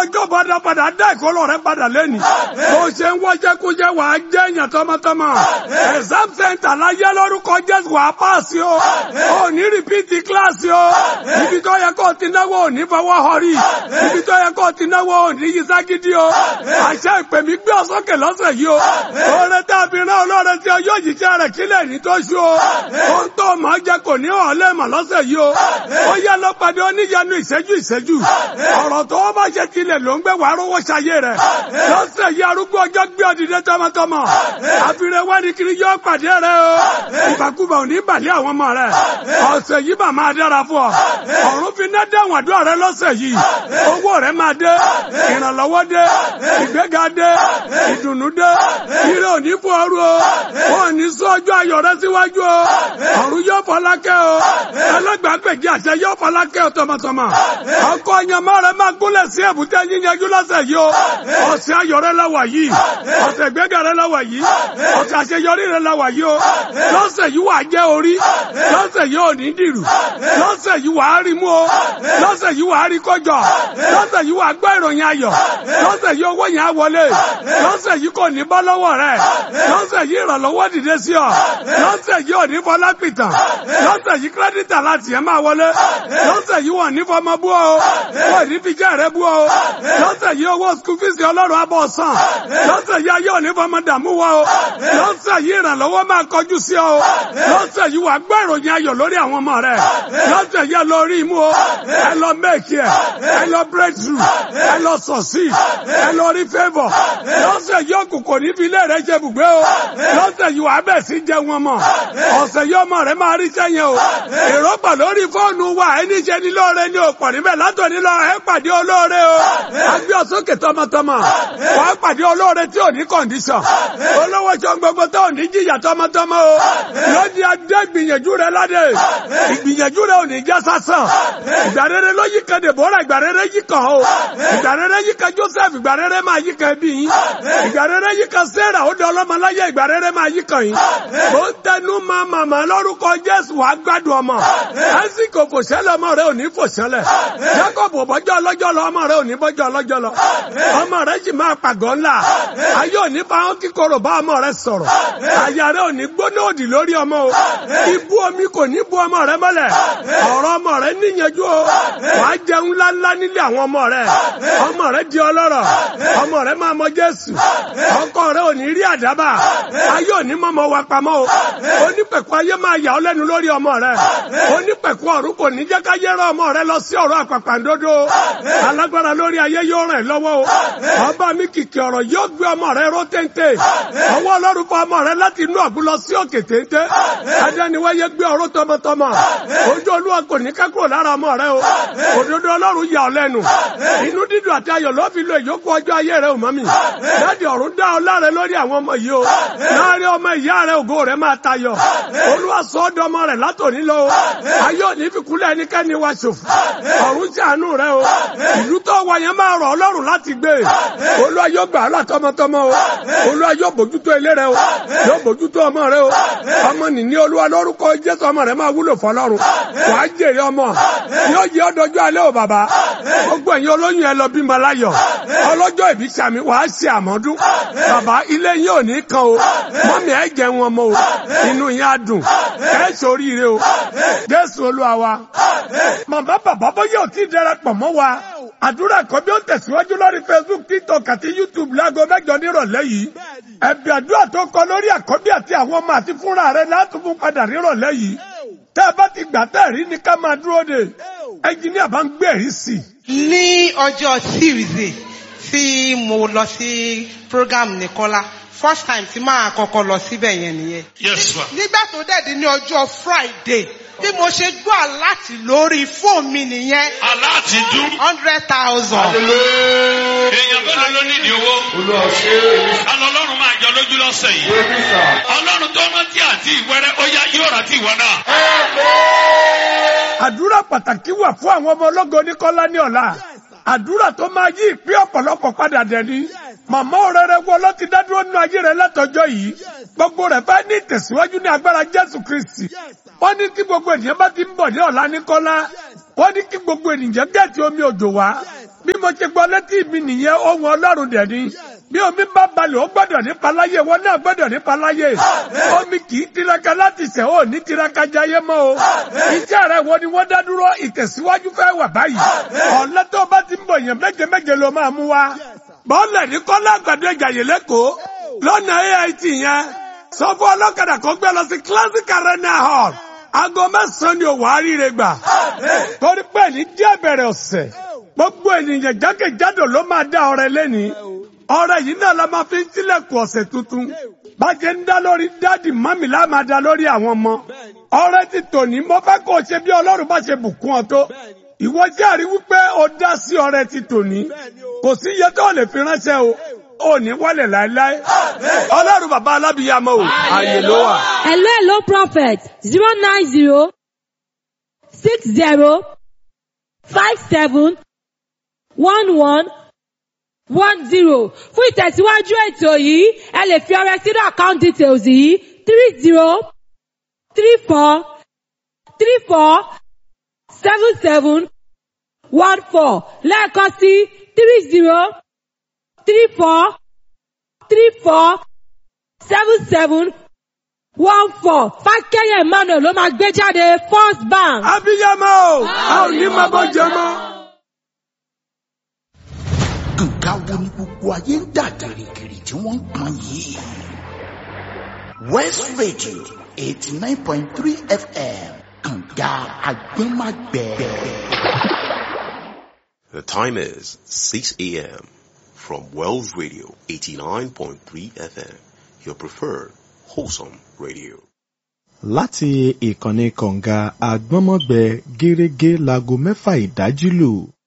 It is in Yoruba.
ọjọ́ padà padà dá ìkọlọ̀ rẹ padà lẹ́nu. bó ṣe ń wọ́jẹ́ kó jẹ́ wàá jẹ́ èèyàn tọmọtọmọ. exam center láyé lórúkọ jésù wàá pàṣẹ o. ò ní rìpíìtì kíláàsì o. ibi tó yẹ kó ti náwó ò ní fọwọ́ họrí. ibi tó yẹ kó ti náwó ò ní yíṣá gidi o. àṣẹ ìpè mí gbé ọsọkè lọ́sẹ̀ yìí o. oore tá a fi rán olóore tí o yóò jíṣẹ́ rẹ̀ kílẹ̀ ní tó ṣú o. ohun tó máa jẹ kò ní ọ̀lẹ́ mà lọ́sẹ̀ yìí o. ó yẹ lọ pàdé oníyanu ìṣẹ́jú ìṣẹ́jú. ọ̀rọ̀ tó o bá ṣe tilẹ̀ ló ń gbé wàá rówó ṣayé rẹ̀. lọ́sẹ̀ yìí arúgbó ọjọ́ gbé ọdìdẹ tọmọtọmọ. àfihàn wá ní kiri yóò pàdé rẹ o. ìbàkúbà ò ní bàlẹ́ àwọn ọmọ rẹ. ọ̀sẹ̀ yìí bà máa dára fún ọ. ọ̀run fi ná dáhùn àdúrà rẹ lọ́sẹ̀ yìí. owó rẹ máa dé. ìrànlọ́wọ́ dé. ìgbéga dé. ìdùnnú dé. ire ò ní fún ọrú o. wọn ò ní sún ọjọ́ ayọ̀ rẹ síwájú o. ọ̀run yóò fọlákẹ́ o. ẹlẹ́gbàágbèjì àṣẹ yóò fọlákẹ́ o tọmọtọmọ. ọkọ ọyànmọ́ rẹ máa gúnlẹ̀ sí èbúté yíyanjú lọ́sẹ̀ yìí o. ọ̀sẹ̀ ayọ̀ rẹ lọ́wọ́ yìí. ọ̀sẹ̀ ìgbéga rẹ lọ́wọ́ yìí. ọ̀sẹ̀ àṣeyọrí rẹ lọ́wọ́ yìí o. lọ́sẹ̀ yìí wàá jẹ́ orí. lọ́sẹ̀ yìí ò ní dìrù. lọ́sẹ̀ yìí wàá rí mú o. lọ́sẹ̀ yìí wàá rí kọjọ. lọ́sẹ̀ yìí wàá gbọ́ ìròyìn ayọ̀. lọ́sẹ̀ yìí owó yẹn á wọlé. lọ́sẹ̀ yìí kò ní bọ́ lọ́wọ́ rẹ. lọ́sẹ̀ yìí ìrànlọ́wọ́ dìde sí ọ. lọ́sẹ̀ yìí ò ní fọlá pìtàn. lọ́sẹ̀ yìí kírẹ́dìtà láti ẹ̀ máa wọlé. lọ́sẹ̀ yìí wọ́n ní fọmọ bú ọ. wọ́n ní fi jẹ́ rẹ bú ọ. lọ́sẹ̀ yìí owó skul fíìsì ọlọ́run abọ́ sàn. lọ́sẹ̀ yìí ayé ò ní fọmọ dààmú wọ ọ. lọ́sẹ̀ yìí ìrànlọ́wọ́ máa kọjú sí ọ. lọ́sẹ̀ yìí wàá gbọ́ ìròyìn ayọ̀ lórí àwọn ọmọ rẹ. lọ́sẹ̀ yìí ẹ lọ rí imú o. ẹ lọ mẹ́ẹ̀kì ẹ. ẹ lọ breakthrough. ẹ lọ succeed. ẹ lọ rí favour. lọ́sẹ̀ yìí òkùnkùn ní fi ilé rẹ jẹ bùgbé o. lọ́sẹ̀ yìí wàá bẹ̀ sí jẹun ọmọ. ọ̀sẹ̀ yìí ọmọ rẹ máa rí sẹ́yìn o. èròpà lórí fóònù wa ẹni ṣe ní lóore ní òpọ̀ níbẹ̀ látòní lọ ẹ pàdé olóore o. agbé ọ̀sọ́kè tọmọtọmọ. wàá pàdé olóore tí ò ní kọ̀ǹdíṣàn. olówó ṣan gbogbo tó ò ní jìyà tọmọtọmọ o. lóde adé gbìyànjú rẹ ládé. ìgbìyànjú rẹ ò ní já sásán. ìgbà rere ló yí kan Dèbórà ìgbà rere yí kan o. ìgbà rere yí kan Joseph ìgbà rere máa yí kan ẹbí yín. ìgbà rere yí kan Sarah ó dán ọlọ́mọláyé ìgbà rere máa yí kan yín. ó ń tẹnu máa màmá lórúkọ Jésù wàá gbádùn ọmọ. lásìkò kò ṣẹlẹ̀ ọmọ rẹ ò ní fò ṣẹlẹ̀. Jacob bọ́jọ́ ọlọ́jọ́ lọ ọmọ rẹ ò ní bọ́jọ́ ọlọ́jọ́ lọ. ọmọ rẹ sì máa pàgọ́ ńlá. ayé ò ní bá wọn kíkorò bá ọmọ rẹ sọ̀rọ̀. àyà rẹ ò ní gbóná òdì lórí ọmọ o. ibú omi kò ní bu ọmọ rẹ mọ́lẹ̀. ọ̀rọ̀ ọmọ rẹ níyanjú o. wàá jẹun ńláńlá nílé àwọn ọmọ rẹ. ọmọ rẹ di ọlọ́rọ̀. ọmọ rẹ máa mọ Jésù. ọkọ rẹ ò ní rí àdábà. ayé ò ní mọ́mọ́ wa pamọ́ o. onípẹ̀kọ ayé máa yà ọ́ lẹ́nu lórí ọmọ rẹ. onípẹ̀kọ ọ̀run kò ní jẹ́ ká yẹ́rọ ọmọ rẹ lọ sí ọ̀rọ̀ àpàpàǹdodo. alágbára lórí ayé yóò ràn ẹ́ lọ́wọ́ o. ọba mi kìkì ọ̀rọ̀ yóò gbé ọmọ rẹ ró téńté. ọwọ́ ọlọ́run fọ ọmọ rẹ láti inú ọ̀gbun lọ sí òkè téńté. adániwáyé gbé ọ̀rọ̀ tọmọtọmọ. ojú olúwa kò ní ká kúrò lára ọmọ rẹ o. òdodo ọlọ́run yà ọ́ lẹ́nu. inú dídùn àti ayọ̀ ló fi lo ìyókù ọjọ́ ayé rẹ ò mọ́ mi. dáàdi ọ̀run dá ọ láre lórí àwọn ọmọ yìí o. láàrin ọmọ ìyá rẹ ògo rẹ máa tayọ. olúwa sọ ọ́ dọmọ rẹ látòní lọ o. ayé òní fi kúlẹ̀ ẹnikẹ́ni wa ṣòfò. ọ̀run ṣàánú rẹ o. ìlú tó wà yẹn máa rọ̀ ọlọ́run láti gbé. olúwa yóò gbà á là tọmọtọmọ o. olúwa yóò bójútó ilé rẹ o. yóò bójútó ọmọ rẹ o. ọmọ nìní olúwa lórúkọ jésù ọmọ rẹ máa wúlò fọlọ́run. wàá jèrè ọmọ. yóò yẹ ọdọjú alẹ́ o bàbá. gbogbo ẹ̀yin olóyún ẹ lọ bímọ láyọ̀. ọlọ́jọ́ ìbí sàmì wàá ṣe àmọ́dún. bàbá ilé yín ò ní kan o. mọ́mí ẹ jẹun ọmọ o. inú yín á dùn. ẹ ṣoríire o. jésù olúwa wa. màmá bàbá bóyá ò tí ì darapọ̀ mọ́ wa. àdúrà kan bí ó tẹ̀síwájú lórí facebook tiktok àti youtube láago mẹ́jọ nírọ̀lẹ́ yìí. ẹ̀bì àdúrà tó kọ lórí àkọ́bí àti àwọn ọmọ àti fúnra rẹ̀ láti fún padà nírọ̀lẹ́ yìí. tẹ́ ẹ bá ti gbà tẹ́ rí ni ká máa dúró de. ẹnjìníà bá ń gbé ẹ̀rí sí i. ní ọjọ́ tuesday tí mo lọ sí program nìkọ́lá first time tí máa kọ́kọ́ lọ síbẹ̀ yẹn nìyẹn. Yes, ma. nígbà tó dẹ̀ di ní ọjọ́ friday bí mo ṣe gbọ́ àláti lórí fóònù mi nìyẹn Aláàtì dún. hundred thousand. Èèyàn mélòó ló nídìí owó? Alọ́ ọlọ́run máa jọ lójú lọ́sẹ̀ yìí. Ọlọ́run tó rántí àti ìwẹ́rẹ́ ó yá yóò rántí ìwọ náà. àdúrà pàtàkì wà fún àwọn ọmọ ológo oníkọ́lá ní ọ̀la àdúrà tó máa yí ìpín ọ̀pọ̀lọpọ̀ padà dẹ̀ni màmá òrèrè wo ló ti dádúró nínú ayé rẹ látọjọ́ yìí gbogbo rẹ̀ fẹ́ ní ìtẹ̀síwájú ní agbára jésù kristi wọ́n ní kí gbogbo ènìyàn bá ti ń bọ̀ ní ọ̀la ní kọ́lá wọ́n ní kí gbogbo ènìyàn gẹ̀ẹ́tì omi òjò wá bí mo ṣe gbọ́ létí mi nìyẹn ohun ọlọ́run dẹ̀ ni bí omi bá balẹ̀ ó gbọ́dọ̀ nípa láyé wọn náà gbọ́dọ̀ nípa láyé omi kì í tiraka láti ṣẹ̀ ó ní tiraka jayé mọ́ o iṣẹ́ rẹ̀ wo ni wọ́n dá dúró ìtẹ̀síwájú fẹ́ wà báyìí ọ̀lẹ́ tó bá ti ń bọ̀ yẹn méje méje ló máa mú wa bọ́ọ̀lẹ̀ ní kọ́lá àgbàdo ìjàyè lẹ́kọ̀ọ́ lọ́nà AIT yẹn sọ fún ọlọ́kadà kan gbé lọ sí classic arena hall aago mẹ́sàn-án ni òwò àríire gbà torí pé ní díẹ̀ bẹ̀rẹ̀ ọ̀sẹ̀ gbogbo ènìyàn jákèjádò ló máa dá ọrẹ lẹ́ni ọrẹ yìí náà la máa fi ń tilẹ̀kùn ọ̀sẹ̀ tuntun bàjẹ́ ń dá lórí dáàdì mọ́mì lá máa dá lórí àwọn ọmọ ọrẹ ti tòní mo fẹ́ kó o ṣe bí ọlọ́run bá ṣe bùkún ọ tó ìwọ jẹ́rìí wípé o dá sí ọrẹ ti tòní kò sí iye tó lè fi ránṣẹ́ o ò ní wálẹ̀ láéláé ọlọ́run bàbá alábìyàmọ o ààyè ló wà. Hello, hello, prophet. Zero nine zero six zero five seven one one one zero. Fún ìtẹ̀síwájú ètò yìí, ẹ lè fi ọrẹ sínú account details yìí three zero three four three four seven seven one four lẹ́ẹ̀kan sí three zero three four three four seven seven one four fákẹ́yẹ̀ emmanuel ló máa gbé jáde first bank. abiyamọ o a ò ní máa bọ́ jẹ mọ́. nǹkan wo ni gbogbo ayé ń dà gìrìgìrì tí wọ́n ń pọn yìí. west radio eighty nine point three fm kànga agbẹ́magbẹ́. The time is 6 a.m. from Wells Radio 89.3 FM, your preferred wholesome radio. láti ìkànnì kọ̀ǹga àgbọ́nmọ́gbẹ gẹ́rẹ́gẹ́ láago mẹ́fà ìdájí lù